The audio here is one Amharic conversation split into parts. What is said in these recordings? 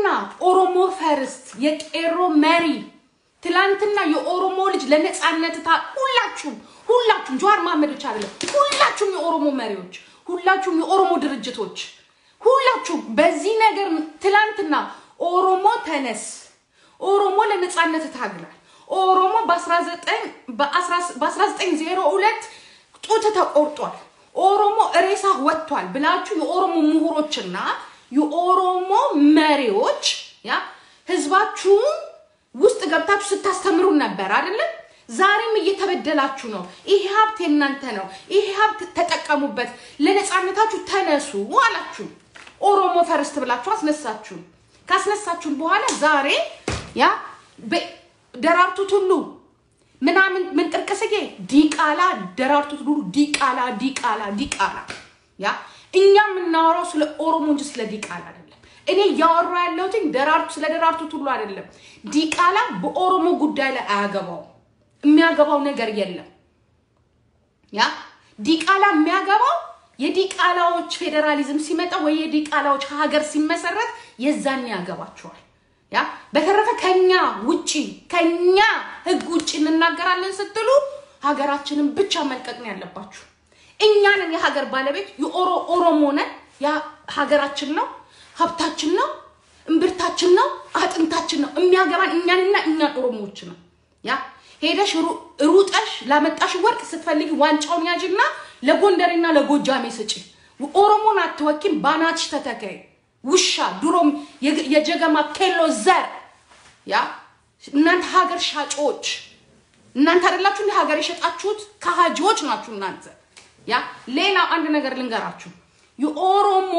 ትላንትና ኦሮሞ ፈርስት የቄሮ መሪ ትላንትና የኦሮሞ ልጅ ለነፃነት ታ ሁላችሁም ሁላችሁም ጀዋር መሀመድ ብቻ አይደለም፣ ሁላችሁም የኦሮሞ መሪዎች፣ ሁላችሁም የኦሮሞ ድርጅቶች፣ ሁላችሁም በዚህ ነገር ትላንትና ኦሮሞ ተነስ፣ ኦሮሞ ለነፃነት ታግላል፣ ኦሮሞ በ1902 ጡት ተቆርጧል፣ ኦሮሞ ሬሳ ወጥቷል ብላችሁ የኦሮሞ ምሁሮችና የኦሮሞ መሪዎች ያ ህዝባችሁን ውስጥ ገብታችሁ ስታስተምሩን ነበር አይደለም? ዛሬም እየተበደላችሁ ነው። ይሄ ሀብት የእናንተ ነው፣ ይሄ ሀብት ተጠቀሙበት፣ ለነፃነታችሁ ተነሱ አላችሁ። ኦሮሞ ፈርስት ብላችሁ አስነሳችሁ። ካስነሳችሁን በኋላ ዛሬ ያ ደራርቱ ቱሉ ምናምን ምን ጥርቅስዬ ዲቃላ ደራርቱ ቱሉ ዲቃላ ዲቃላ ዲቃላ ያ እኛ የምናወራው ስለ ኦሮሞ እንጂ ስለ ዲቃላ አይደለም። እኔ እያወራ ያለሁት ደራርቱ ስለ ደራርቱ ቱሉ አይደለም። ዲቃላ በኦሮሞ ጉዳይ ላይ አያገባው የሚያገባው ነገር የለም። ያ ዲቃላ የሚያገባው የዲቃላዎች ፌዴራሊዝም ሲመጣ ወይ የዲቃላዎች ሀገር ሲመሰረት የዛን ያገባቸዋል። ያ በተረፈ ከኛ ውጪ ከኛ ህግ ውጪ እንናገራለን ስትሉ ሀገራችንን ብቻ መልቀቅ ነው ያለባችሁ። እኛንን የሀገር ባለቤት የኦሮ ኦሮሞ ነን። ያ ሀገራችን ነው፣ ሀብታችን ነው፣ እምብርታችን ነው፣ አጥንታችን ነው። የሚያገባን እኛንና እኛን ኦሮሞዎች ነው። ያ ሄደሽ ሩጠሽ ላመጣሽ ወርቅ ስትፈልጊ ዋንጫውን ያዥና ለጎንደሬና ለጎጃሜ ስጪ። ኦሮሞን አትወኪም፣ ባናትሽ ተተከይ። ውሻ ድሮም የጀገማ ኬሎ ዘር ያ እናንተ ሀገር ሻጮች እናንተ አይደላችሁ እንደ ሀገር የሸጣችሁት ከሃጂዎች ናችሁ እናንተ። ያ ሌላ አንድ ነገር ልንገራችሁ። የኦሮሞ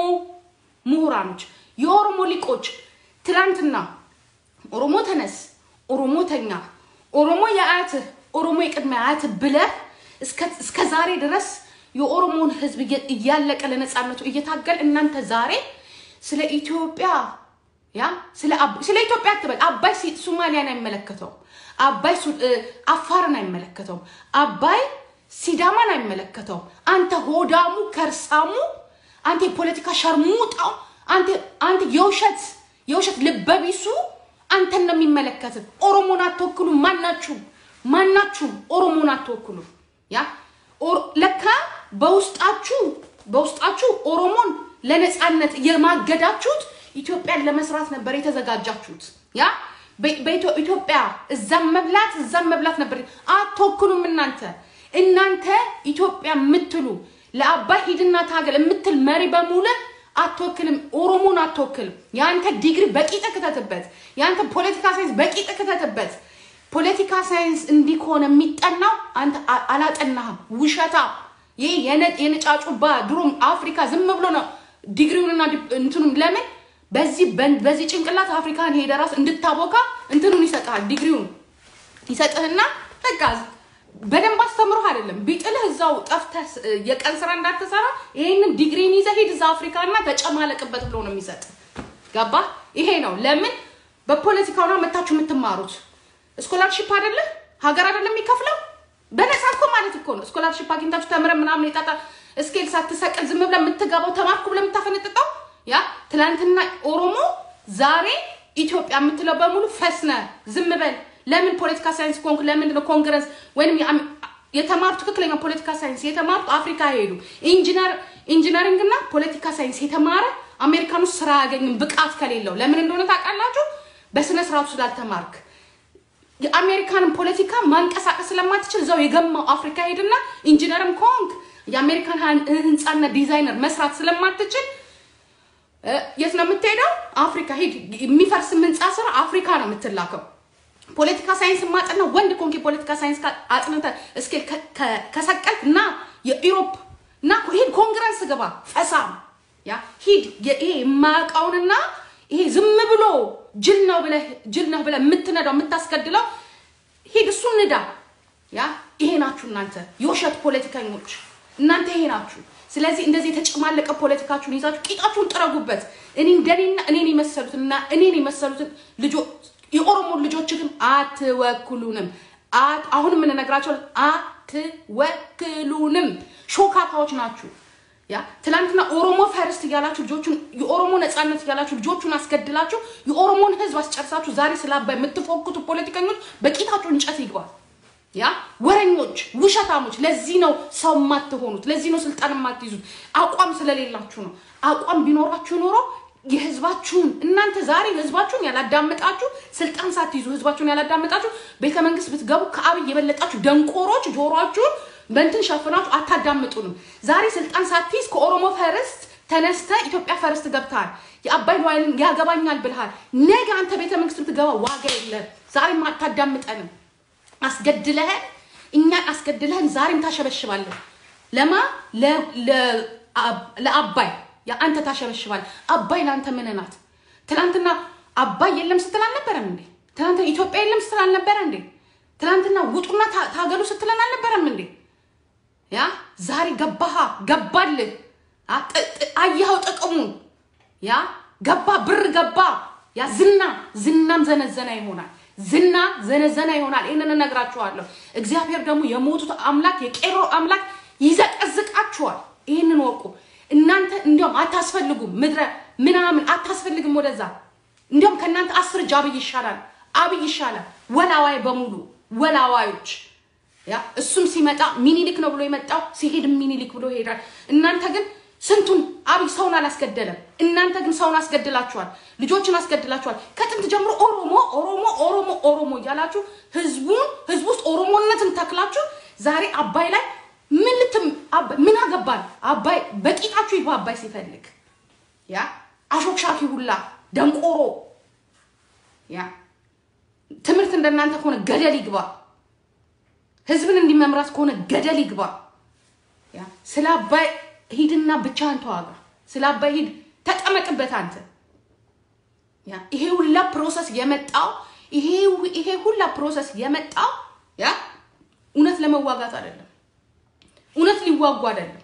ምሁራኖች፣ የኦሮሞ ሊቆች ትላንትና ኦሮሞ ተነስ፣ ኦሮሞ ተኛ፣ ኦሮሞ የአያትህ ኦሮሞ የቅድመ አያትህ ብለህ እስከ ዛሬ ድረስ የኦሮሞን ህዝብ እያለቀ ለነፃነቱ እየታገል እናንተ ዛሬ ስለ ኢትዮጵያ ያ ስለ ኢትዮጵያ አትበል። አባይ ሶማሊያን አይመለከተውም። አባይ አፋርን አይመለከተውም። አባይ ሲዳማን አይመለከተውም። አንተ ሆዳሙ ከርሳሙ፣ አንተ የፖለቲካ ሸርሙጣው፣ አንተ የውሸት የውሸት ልበቢሱ አንተን ነው የሚመለከት። ኦሮሞን አትወክሉም። ማናችሁም ማናችሁም ኦሮሞን አትወክሉም። ያ ለካ በውስጣችሁ በውስጣችሁ ኦሮሞን ለነፃነት የማገዳችሁት ኢትዮጵያን ለመስራት ነበር የተዘጋጃችሁት። ያ በኢትዮጵያ እዛም መብላት እዛም መብላት ነበር። አትወክሉም እናንተ እናንተ ኢትዮጵያ የምትሉ ለአባይ ሂድና ታገል የምትል መሪ በሙሉ አትወክልም። ኦሮሞን አትወክልም። የአንተ ዲግሪ በቂጥ ክተትበት። የአንተ ፖለቲካ ሳይንስ በቂጥ ክተትበት። ፖለቲካ ሳይንስ እንዲህ ከሆነ የሚጠናው አንተ አላጠናህም። ውሸታ ይህ የነጫጩባ ድሮም አፍሪካ ዝም ብሎ ነው ዲግሪውንና እንትኑም ለምን በዚህ በዚህ ጭንቅላት አፍሪካን ሄደ ራስ እንድታቦካ እንትኑን ይሰጥሃል። ዲግሪውን ይሰጥህና በቃ በደንብ አስተምሮህ አይደለም ቢጥልህ እዛው ጠፍተህ የቀን ስራ እንዳትሰራ ይሄንን ዲግሪን ይዘህ ሂድ እዛ አፍሪካና ተጨማለቅበት ብሎ ነው የሚሰጥ። ገባ? ይሄ ነው ለምን በፖለቲካው ነው መታችሁ የምትማሩት። ስኮላርሺፕ አይደለ ሀገር አይደለም የሚከፍለው በነፃ እኮ ማለት እኮ ነው። ስኮላርሺፕ አግኝታችሁ ተምረን ምናምን የጣጣ እስኬል ሳትሰቅል ዝም ብለህ የምትገባው ተማርኩ ብለህ የምታፈነጥጠው ያ ትናንትና ኦሮሞ ዛሬ ኢትዮጵያ የምትለው በሙሉ ፈስነ ዝም በል። ለምን ፖለቲካ ሳይንስ ኮንክ? ለምንድን ነው ኮንግረስ ወይም የተማሩት ትክክለኛ ፖለቲካ ሳይንስ የተማሩት አፍሪካ ሄዱ። ኢንጂነሪንግ እና ፖለቲካ ሳይንስ የተማረ አሜሪካን ውስጥ ስራ አያገኝም ብቃት ከሌለው። ለምን እንደሆነ ታውቃላችሁ? በስነ ስርዓቱ ስላልተማርክ የአሜሪካንን ፖለቲካ ማንቀሳቀስ ስለማትችል እዛው የገማው አፍሪካ ሄድና ኢንጂነርም ኮንክ የአሜሪካን ህንፃና ዲዛይነር መስራት ስለማትችል የት ነው የምትሄደው? አፍሪካ ሂድ። የሚፈርስ ህንፃ ስራ አፍሪካ ነው የምትላከው። ፖለቲካ ሳይንስ ማጥና ወንድ ኮንክ የፖለቲካ ሳይንስ አጥንተ እስኬል ከሰቀልክ እና የኢሮፕ እና ሂድ ኮንግረስ ግባ ፈሳም ያ ሂድ ይሄ የማያውቀውንና ይሄ ዝም ብሎ ጅል ነው ብለህ ጅል ነው ብለህ የምትነዳው የምታስገድለው ሂድ እሱን ንዳ። ያ ይሄ ናችሁ እናንተ የውሸት ፖለቲከኞች እናንተ ይሄ ናችሁ። ስለዚህ እንደዚህ የተጨማለቀ ፖለቲካችሁን ይዛችሁ ቂጣችሁን ጥረጉበት። እኔ እንደኔና እኔን የመሰሉትን እና እኔን የመሰሉትን ልጆች የኦሮሞን ልጆች ግን አትወክሉንም። አሁን የምንነግራቸው አትወክሉንም። ሾካካዎች ናችሁ። ያ ትላንትና ኦሮሞ ፈርስት እያላችሁ ልጆቹን የኦሮሞ ነፃነት እያላችሁ ልጆቹን አስገድላችሁ የኦሮሞን ህዝብ አስጨርሳችሁ ዛሬ ስለ አባይ የምትፎክቱ ፖለቲከኞች በቂጣችሁ እንጨት ይግባል። ያ ወረኞች፣ ውሸታሞች። ለዚህ ነው ሰው የማትሆኑት። ለዚህ ነው ስልጣን የማትይዙት። አቋም ስለሌላችሁ ነው። አቋም ቢኖራችሁ ኖሮ የህዝባችሁን እናንተ ዛሬ ህዝባችሁን ያላዳመጣችሁ ስልጣን ሳትይዙ ህዝባችሁን ያላዳመጣችሁ ቤተ መንግስት ብትገቡ ከአብይ የበለጣችሁ ደንቆሮች ጆሮአችሁን በእንትን ሸፍናችሁ አታዳምጡንም። ዛሬ ስልጣን ሳትይዝ ከኦሮሞ ፈርስት ተነስተ ኢትዮጵያ ፈርስት ገብተሃል። የአባይ ሏይልን ያገባኛል ብልሃል። ነገ አንተ ቤተ መንግስት ብትገባ ዋጋ የለም። ዛሬም አታዳምጠንም። አስገድለህን እኛን አስገድለህን ዛሬም ታሸበሽባለን። ለማ ለአባይ አንተ ታሸበሽባለህ። አባይ ለአንተ ምን ናት? ትናንትና አባይ የለም ስትል አልነበረም እንዴ? ትናንትና ኢትዮጵያ የለም ስትል አልነበረ እንዴ? ትናንትና ውጡና ታገሉ ስትለን አልነበረም እንዴ? ያ ዛሬ ገባሃ ገባልህ፣ አየኸው ጥቅሙን። ያ ገባ ብር ገባ። ያ ዝና ዝናም ዘነዘና ይሆናል ዝና ዘነዘና ይሆናል። ይህንን እነግራችኋለሁ። እግዚአብሔር ደግሞ የሞቱት አምላክ የቄሮ አምላክ ይዘቀዝቃችኋል። ይህንን ወቁ። እናንተ እንዲያውም አታስፈልጉም፣ ምድረ ምናምን አታስፈልግም። ወደዛ እንዲያውም ከእናንተ አስር እጅ አብይ ይሻላል፣ አብይ ይሻላል። ወላዋይ በሙሉ ወላዋዮች። ያ እሱም ሲመጣ ሚኒሊክ ነው ብሎ የመጣው ሲሄድም ሚኒሊክ ብሎ ይሄዳል። እናንተ ግን ስንቱን አብይ ሰውን አላስገደለም። እናንተ ግን ሰውን አስገድላችኋል፣ ልጆችን አስገድላችኋል። ከጥንት ጀምሮ ኦሮሞ ኦሮሞ ኦሮሞ ኦሮሞ እያላችሁ ህዝቡን ህዝቡ ውስጥ ኦሮሞነትን ተክላችሁ ዛሬ አባይ ላይ ምን ልትም ምን አገባን? አባይ በቂጣችሁ ይግባ። አባይ ሲፈልግ ያ አሾክሻኪ ሁላ ደንቆሮ ያ ትምህርት እንደናንተ ከሆነ ገደል ይግባ። ህዝብን እንዲመምራት ከሆነ ገደል ይግባ። ያ ስለ አባይ ሂድና ብቻህን ተዋጋ። ስለ አባይ ሂድ ተጠመቅበት አንተ። ያ ይሄ ሁላ ፕሮሰስ የመጣው ይሄ ይሄ ሁላ ፕሮሰስ የመጣው ያ እውነት ለመዋጋት አይደለም፣ እውነት ሊዋጉ አይደለም።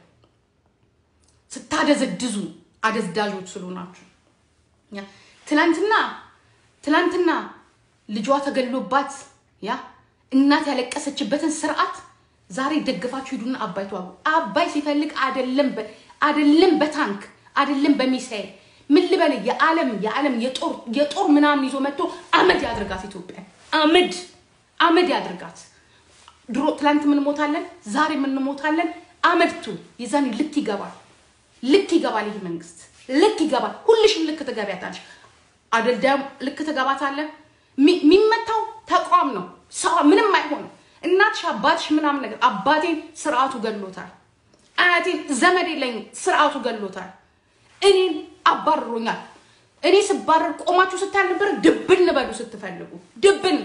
ስታደዘድዙ አደዝዳዦች ስለሆናችሁ ያ ትላንትና ትላንትና ልጇ ተገሎባት ያ እናት ያለቀሰችበትን ስርዓት ዛሬ ደግፋችሁ ሂዱና አባይ ተዋጉ። አባይ ሲፈልግ አይደለም አይደለም በታንክ አይደለም በሚሳኤል ምን ልበል የዓለም የዓለም የጦር የጦር ምናምን ይዞ መጥቶ አመድ ያድርጋት ኢትዮጵያ አመድ አመድ ያድርጋት። ድሮ ትላንት ምንሞታለን፣ ዛሬ ምንሞታለን። አመድቱ የዛኔ ልክ ይገባል፣ ልክ ይገባል። ይህ መንግስት ልክ ይገባል። ሁልሽም ልክ ትገቢያታለሽ። አደልዳም ልክ ትገባታለን። የሚመታው ተቋም ነው። ሰው ምንም አይሆንም። እናትሽ አባትሽ ምናምን ነገር አባቴን ስርዓቱ ገሎታል። አያቴን ዘመድ የለኝም ስርዓቱ ገሎታል። እኔን አባርሮኛል። እኔ ስባረር ቆማችሁ ስታል ነበር። ድብን በሉ ስትፈልጉ ድብን።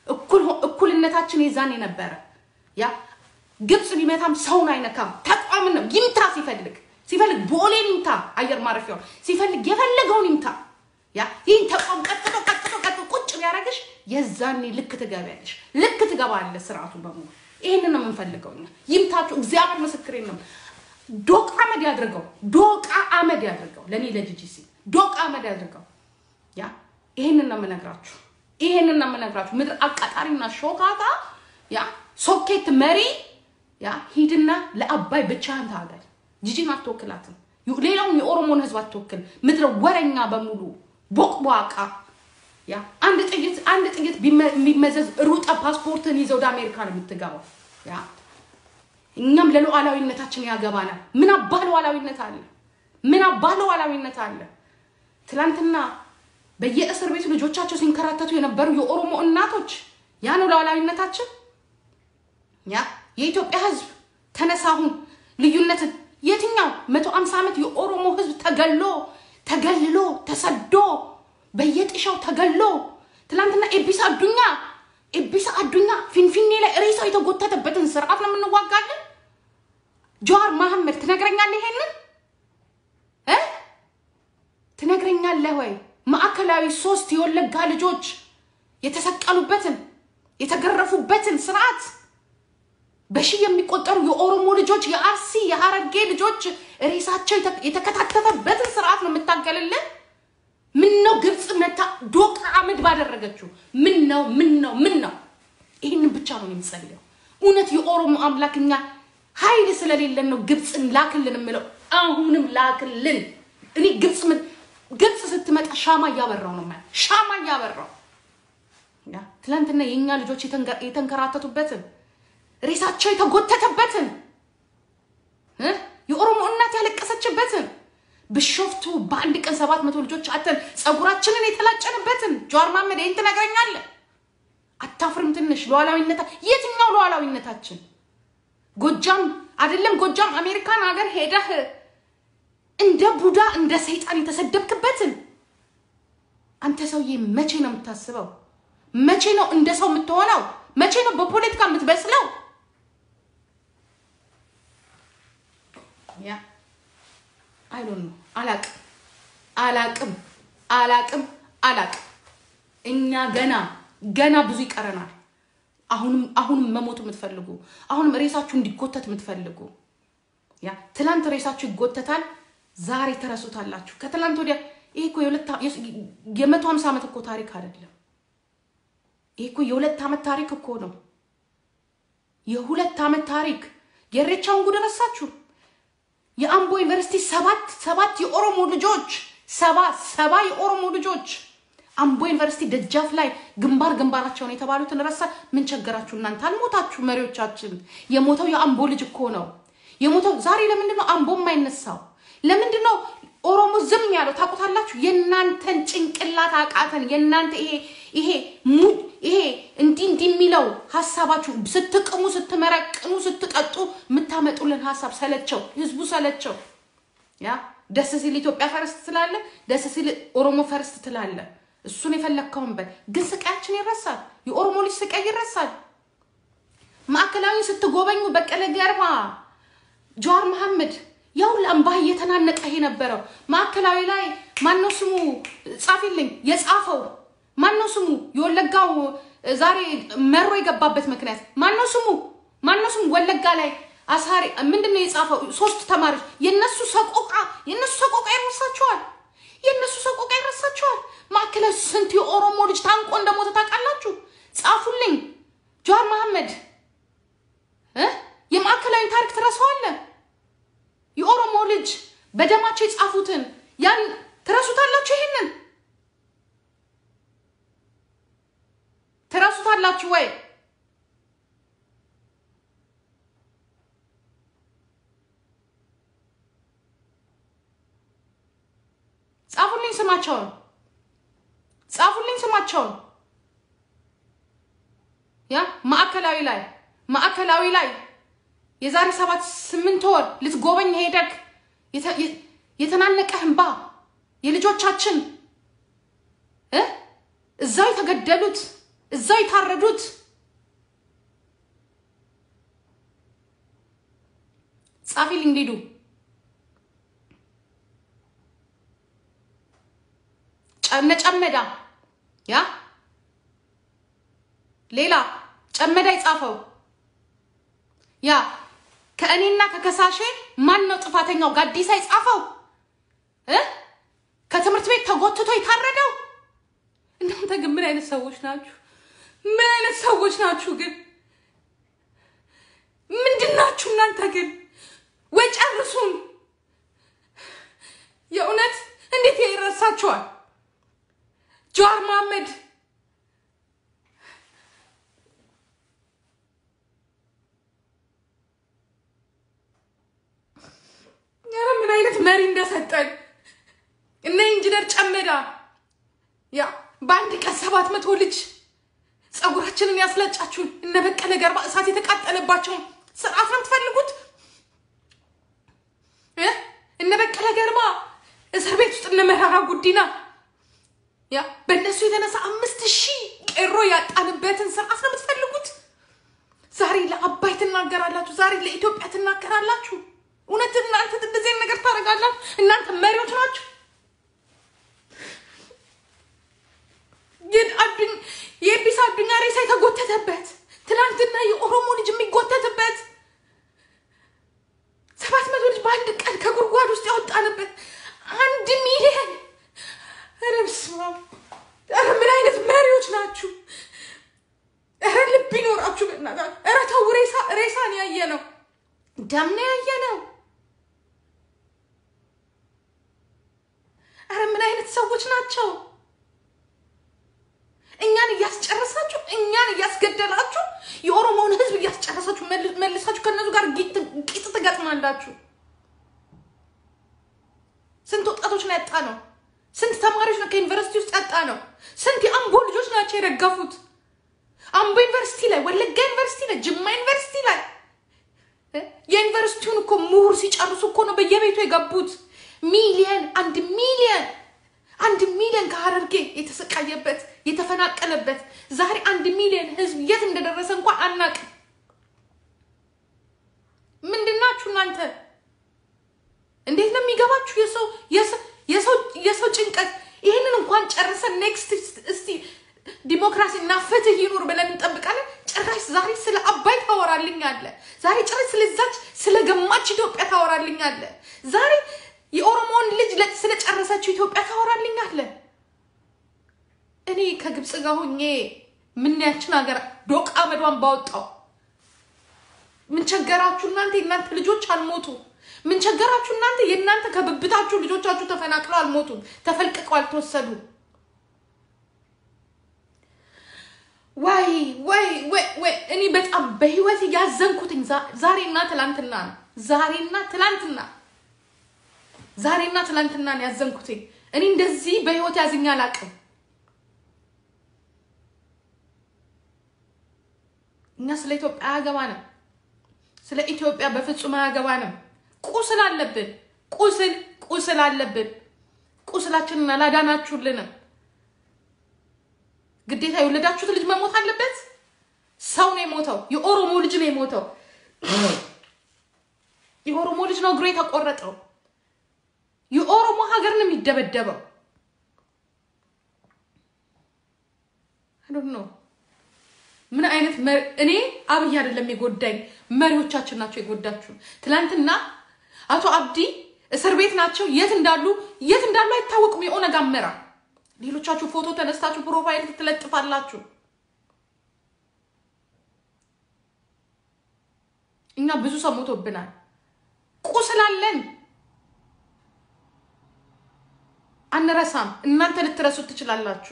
እኩልነታችን የዛኔ ነበረ። ያ ግብፅ ቢመታም ሰውን አይነካም። ተቋምን ነው ይምታ። ሲፈልግ ሲፈልግ ቦሌን ይምታ፣ አየር ማረፊያውን ሲፈልግ የፈለገውን ይምታ። ያ ይህን ተቋም ቀጥቶ ቀጥቶ ቀጥቶ ቁጭ ቢያደርግሽ የዛኔ ልክ ትገቢያለሽ፣ ልክ ትገባለህ ስርዓቱ በሙሉ። ይህንን ነው የምንፈልገው እኛ። ይምታችሁ። እግዚአብሔር ምስክሬ ነው። ዶቃ አመድ ያድርገው፣ ዶቃ አመድ ያድርገው። ለእኔ ለጂጂሲ ዶቃ አመድ ያድርገው። ያ ይሄንን ነው የምነግራችሁ፣ ይሄንን ነው የምነግራችሁ። ምድር አቃጣሪና ሾካታ ያ ሶኬት መሪ ያ ሂድና ለአባይ ብቻህን ታገል። ጂጂን አትወክላትም። ሌላውን የኦሮሞን ህዝብ አትወክል። ምድረ ወረኛ በሙሉ ቦቅቧቃ ያ አንድ ጥይት አንድ ጥይት ቢመዘዝ ሩጠ ፓስፖርትን ይዘው ወደ አሜሪካ ነው የምትገባው። ያ እኛም ለሉዓላዊነታችን ያገባናል። ምን አባ ሉዓላዊነት አለ? ምን አባ ሉዓላዊነት አለ? ትናንትና በየእስር ቤቱ ልጆቻቸው ሲንከራተቱ የነበሩ የኦሮሞ እናቶች ያ ነው ሉዓላዊነታችን። ያ የኢትዮጵያ ህዝብ ተነሳ አሁን ልዩነትን የትኛው መቶ አምሳ ዓመት የኦሮሞ ህዝብ ተገሎ ተገልሎ ተሰዶ በየጥሻው ተገሎ ትናንትና ኤቢሳ አዱኛ ኤቢሳ አዱኛ ፊንፊኔ ላይ ሬሳው የተጎተተበትን ስርዓት ነው የምንዋጋለን። ጀዋር መሐመድ ትነግረኛለህ? ይሄንን እ ትነግረኛለህ ወይ? ማዕከላዊ ሶስት የወለጋ ልጆች የተሰቀሉበትን የተገረፉበትን ስርዓት በሺህ የሚቆጠሩ የኦሮሞ ልጆች የአርሲ የሀረርጌ ልጆች ሬሳቸው የተከታተፈበትን ስርዓት ነው የምታገልልን። ምን ነው ግብፅ መታ ዶቃ አመድ ባደረገችው? ምን ነው ምን ነው ምን ነው? ይህንን ብቻ ነው የምጸልየው። እውነት የኦሮሞ አምላክ እኛ ኃይል ስለሌለን ነው ግብፅን ላክልን የምለው። አሁንም ላክልን። እኔ ግብፅ ምን- ግብፅ ስትመጣ ሻማ እያበራው ነው ማለት ሻማ እያበራው ያ ትላንትና የእኛ ልጆች የተንገ- የተንከራተቱበትን ሬሳቸው የተጎተተበትን እ? የኦሮሞ እናት ያለቀሰችበትን ብሾፍቱ በአንድ ቀን ሰባት መቶ ልጆች አተን ፀጉራችንን የተላጨንበትን ጀዋር መሀመድ ይህን ትነግረኛለህ? አታፍርም? ትንሽ ሉዓላዊነታ የትኛው ሉዓላዊነታችን? ጎጃም አይደለም ጎጃም አሜሪካን ሀገር ሄደህ እንደ ቡዳ እንደ ሰይጣን የተሰደብክበትን አንተ ሰውዬ መቼ ነው የምታስበው? መቼ ነው እንደ ሰው የምትሆነው? መቼ ነው በፖለቲካ የምትበስለው? ያ አይዶን ነው አላቅም አላቅም አላቅም አላቅም። እኛ ገና ገና ብዙ ይቀረናል። አሁንም አሁንም መሞት የምትፈልጉ አሁንም ሬሳችሁ እንዲጎተት የምትፈልጉ ያ ትላንት ሬሳችሁ ይጎተታል፣ ዛሬ ተረሱታላችሁ። ከትላንት ወዲያ ይሄ እኮ የሁለት አ- የመቶ ሀምሳ ዓመት እኮ ታሪክ አይደለም። ይሄ እኮ የሁለት ዓመት ታሪክ እኮ ነው። የሁለት ዓመት ታሪክ የኢሬቻውን ጉድ ረሳችሁ? የአምቦ ዩኒቨርሲቲ ሰባት ሰባት የኦሮሞ ልጆች ሰባ ሰባ የኦሮሞ ልጆች አምቦ ዩኒቨርሲቲ ደጃፍ ላይ ግንባር ግንባራቸውን የተባሉትን ረሳ። ምን ቸገራችሁ እናንተ? አልሞታችሁ መሪዎቻችን። የሞተው የአምቦ ልጅ እኮ ነው የሞተው። ዛሬ ለምንድን ነው አምቦ የማይነሳው? ለምንድን ነው ኦሮሞ ዝም ያለው? ታውቁታላችሁ። የእናንተን ጭንቅላት አቃተን። የእናንተ ይሄ ይሄ ሙ ይሄ እንዲህ እንዲህ የሚለው ሀሳባችሁ ስትቅሙ፣ ስትመረቅኑ፣ ስትጠጡ የምታመጡልን ሀሳብ ሰለቸው፣ ህዝቡ ሰለቸው። ያ ደስ ሲል ኢትዮጵያ ፈርስት ትላለ፣ ደስ ሲል ኦሮሞ ፈርስት ትላለ። እሱን የፈለግከውን በል። ግን ስቃያችን ይረሳል። የኦሮሞ ልጅ ስቃይ ይረሳል። ማዕከላዊ ስትጎበኙ በቀለ ገርባ፣ ጀዋር መሐመድ ያው ለአምባህ እየተናነቀ የነበረው ማዕከላዊ ላይ ማነው ስሙ ጻፊልኝ የጻፈው ማነው ስሙ የወለጋው ዛሬ መሮ የገባበት ምክንያት ማነው ስሙ ማነው ስሙ ወለጋ ላይ አሳሪ ምንድን ነው የጻፈው ሶስት ተማሪዎች የነሱ ሰቆቃ የነሱ ሰቆቃ ይረሳቸዋል የነሱ ሰቆቃ ይረሳቸዋል ማዕከላዊ ስንት የኦሮሞ ልጅ ታንቆ እንደሞተ ታውቃላችሁ ጻፉልኝ ጀዋር መሐመድ እ የማዕከላዊ ታሪክ ትረሳዋለህ የኦሮሞ ልጅ በደማቸው የጻፉትን ያን ትረሱታላችሁ ይሄንን ትረሱታላችሁ ወይ? ጻፉልኝ ስማቸውን፣ ጻፉልኝ ስማቸውን። ያ ማዕከላዊ ላይ ማዕከላዊ ላይ የዛሬ ሰባት ስምንት ወር ልትጎበኝ ሄደክ የተናነቀህ እንባ የልጆቻችን እ እዛው የተገደሉት እዛው የታረዱት ጻፊልኝ ሊዱ ጨነ ጨመዳ ያ ሌላ ጨመዳ የጻፈው ያ ከእኔና ከከሳሼ ማን ነው ጥፋተኛው? ጋዲሳ የጻፈው እ ከትምህርት ቤት ተጎትቶ የታረደው እናንተ ግን ምን አይነት ሰዎች ናችሁ? ምን አይነት ሰዎች ናችሁ ግን? ምንድን ናችሁ እናንተ ግን? ወይ ጨርሱን። የእውነት እንዴት ይረሳችኋል? ጀዋር መሐመድ ኧረ ምን አይነት መሪ እንደሰጠን እነ ኢንጂነር ጨመዳ ያ በአንድ ቀን ሰባት መቶ ልጅ ፀጉራችንን ያስለጫችሁን እነ በቀለ ገርባ እሳት የተቃጠለባቸውን ስርዓት ነው የምትፈልጉት? እነ በቀለ ገርባ እስር ቤት ውስጥ እነ መራራ ጉዲና ያ በእነሱ የተነሳ አምስት ሺህ ቄሮ ያጣንበትን ስርዓት ነው የምትፈልጉት? ዛሬ ለአባይ ትናገራላችሁ፣ ዛሬ ለኢትዮጵያ ትናገራላችሁ። እውነት እናንተ እንደዚህ ነገር ታደርጋላችሁ? እናንተ መሪዎች ናችሁ። የኤቢስ አዱኛ ሬሳ የተጎተተበት ትናንትና የኦሮሞ ልጅ የሚጎተትበት ሰባት መቶ ልጅ በአንድ ቀን ከጉድጓድ ውስጥ ያወጣንበት አንድ ሚሊየን ኧረ በስመ አብ! ኧረ ምን አይነት መሪዎች ናችሁ? ኧረ ልብ ይኖራችሁ በእናታችሁ። ኧረ ተው ሬሳ ሬሳን ያየ ነው ደም ነው ያየ ነው ወጣቶች ናቸው። እኛን እያስጨረሳችሁ እኛን እያስገደላችሁ የኦሮሞውን ሕዝብ እያስጨረሳችሁ መልሳችሁ ከእነሱ ጋር ቂጥ ትገጥማላችሁ። ስንት ወጣቶች ነው ያጣ ነው? ስንት ተማሪዎች ነው ከዩኒቨርሲቲ ውስጥ ያጣ ነው? ስንት የአምቦ ልጆች ናቸው የረገፉት? አምቦ ዩኒቨርሲቲ ላይ፣ ወለጋ ዩኒቨርሲቲ ላይ፣ ጅማ ዩኒቨርሲቲ ላይ የዩኒቨርሲቲውን እኮ ምሁር ሲጨርሱ እኮ ነው በየቤቱ የገቡት። ሚሊየን አንድ ሚሊየን አንድ ሚሊዮን ከሀረርጌ የተሰቃየበት የተፈናቀለበት ዛሬ አንድ ሚሊዮን ህዝብ የት እንደደረሰ እንኳን አናቅም። ምንድናችሁ እናንተ? እንዴት ነው የሚገባችሁ የሰው ጭንቀት? ይህንን እንኳን ጨርሰን ኔክስት እስቲ ዲሞክራሲ እና ፍትህ ይኑር ብለን እንጠብቃለን። ጭራሽ ዛሬ ስለ አባይ ታወራልኛለ። ዛሬ ጭራሽ ስለዛች ስለ ገማች ኢትዮጵያ ታወራልኛለ። ዛሬ የኦሮሞውን ልጅ ስለጨረሰችው ኢትዮጵያ ታወራልኛለ። እኔ ከግብፅ ጋር ሆኜ ምንያችን ሀገር ዶቃ መዷን ባወጣው ምን ቸገራችሁ እናንተ? የእናንተ ልጆች አልሞቱ። ምን ቸገራችሁ እናንተ? የእናንተ ከብብታችሁ ልጆቻችሁ ተፈናቅለው አልሞቱም፣ ተፈልቅቀው አልተወሰዱ። ወይ ወይ ወይ ወይ እኔ በጣም በህይወት ያዘንኩትኝ ዛሬና ትላንትና ነው። ዛሬና ትላንትና ዛሬና ትላንትና ነው ያዘንኩትኝ። እኔ እንደዚህ በህይወት ያዝኛ አላውቅም። እኛ ስለ ኢትዮጵያ አያገባንም። ስለ ኢትዮጵያ በፍጹም አያገባንም። ቁስል አለብን። ቁስል ቁስል አለብን። ቁስላችንን አላዳናችሁልንም። ግዴታ የወለዳችሁት ልጅ መሞት አለበት። ሰው ነው የሞተው። የኦሮሞ ልጅ ነው የሞተው። የኦሮሞ ልጅ ነው እግሩ የተቆረጠው። የኦሮሞ ሀገር ነው የሚደበደበው። ነው ምን አይነት እኔ አብይ አይደለም የጎዳኝ፣ መሪዎቻችን ናቸው የጎዳችሁ። ትናንትና አቶ አብዲ እስር ቤት ናቸው። የት እንዳሉ የት እንዳሉ አይታወቅም። የኦነግ አመራር ሌሎቻችሁ ፎቶ ተነስታችሁ ፕሮፋይል ትለጥፋላችሁ። እኛ ብዙ ሰው ሞቶብናል። ቁስላለን፣ አንረሳም። እናንተ ልትረሱት ትችላላችሁ።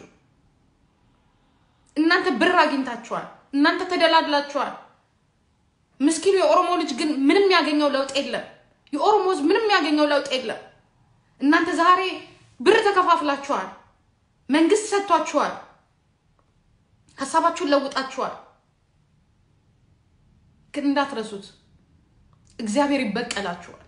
እናንተ ብር አግኝታችኋል። እናንተ ተደላድላችኋል። ምስኪኑ የኦሮሞ ልጅ ግን ምንም ያገኘው ለውጥ የለም። የኦሮሞ ሕዝብ ምንም ያገኘው ለውጥ የለም። እናንተ ዛሬ ብር ተከፋፍላችኋል። መንግስት ሰጥቷችኋል። ሀሳባችሁን ለውጣችኋል። ግን እንዳትረሱት፣ እግዚአብሔር ይበቀላችኋል።